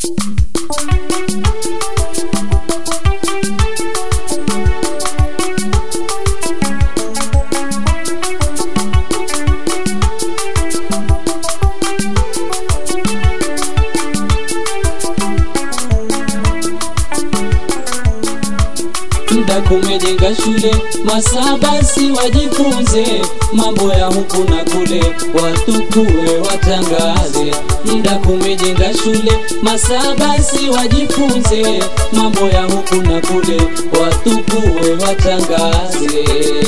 Mda kumejenga shule, masaa basi wajifunze mambo ya huku na kule, watukue watangaze. Mda kumejenga shule, masaa basi wajifunze mambo ya huku na kule, watukue watangaze.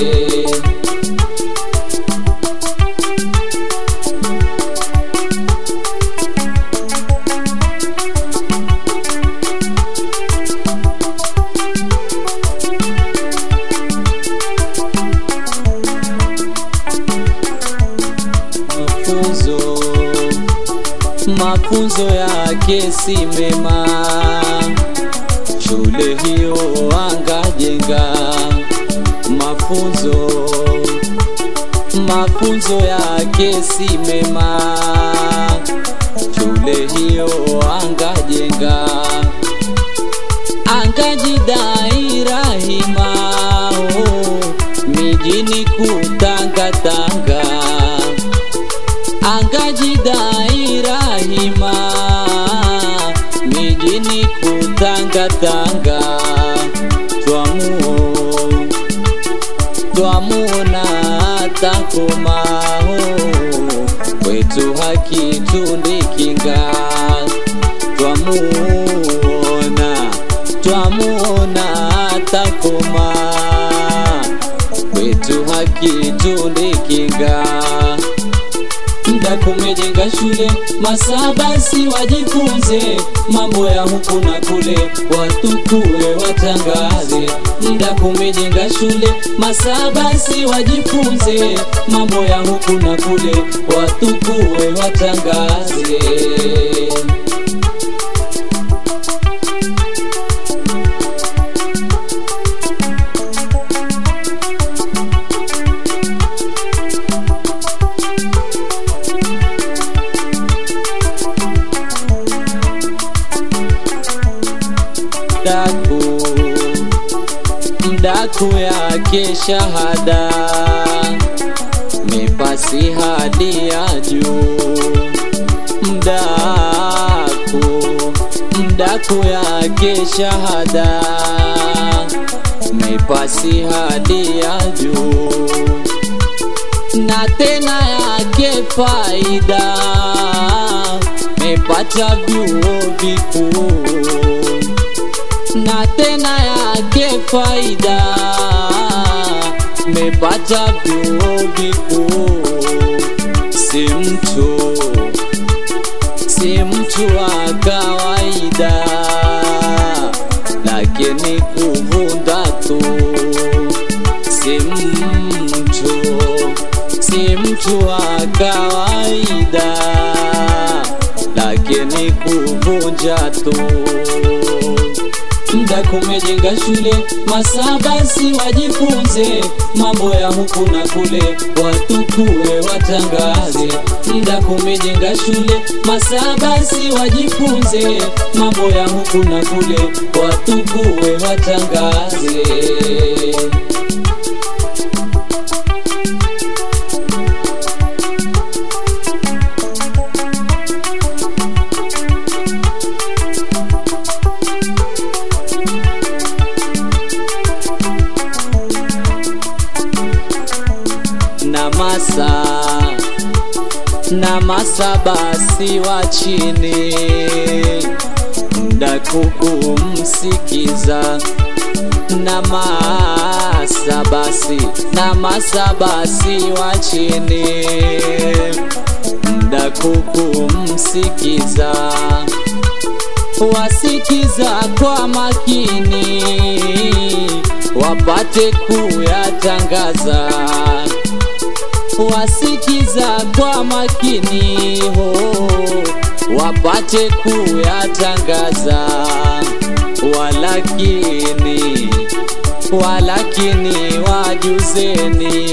mafunzo mafunzo yake si mema shule hiyo angajenga mafunzo mafunzo yake si mema shule hiyo angajenga angajidai rahima oh, mijini kutangatanga angajidai rahima mijini kutangatanga twamuo twamuona takomaho kwetu hakitundikinga twamuona twamuona takoma kwetu hakitundikinga Mda kumejenga shule, masaa basi wajifunze mambo ya huku na kule, watukue watangaze. Mda kumejenga shule, masaa basi wajifunze mambo ya huku na kule, watukue watangaze. mdaku mdaku yake shahada mepasi hadi ya juu mdaku mdaku yake shahada mepasi hadi ya juu na tena yake faida mepata vyuo vikuu na tena yake faida mepata vyuo vikuu si mtu si mtu wa kawaida lakini kuvunda tu si mtu si mtu wa kawaida lakini kuvunja tu Mda kumejenga shule, masaa basi wajifunze mambo ya huku na kule, watukue watangaze. Mda kumejenga shule, masaa basi wajifunze mambo ya huku na kule, watukue watangaze. na masa na masa basi wa chini mda kukumsikiza na masa basi na masa basi wa chini mda kukumsikiza wasikiza kwa makini wapate kuyatangaza wasikiza kwa makini ho wapate kuyatangaza walakini walakini wajuzeni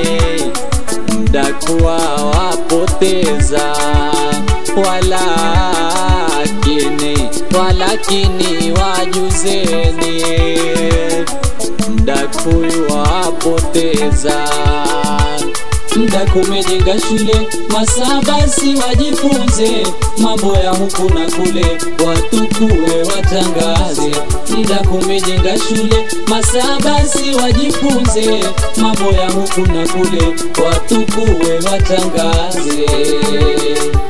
mdakuwa wapoteza walakini walakini wajuzeni mdakuyu wapoteza mda kumejenga shule masaa basi wajifunze mambo ya huku na kule watukue watangaze mda kumejenga shule masaa basi wajifunze mambo ya huku na kule watukue watangaze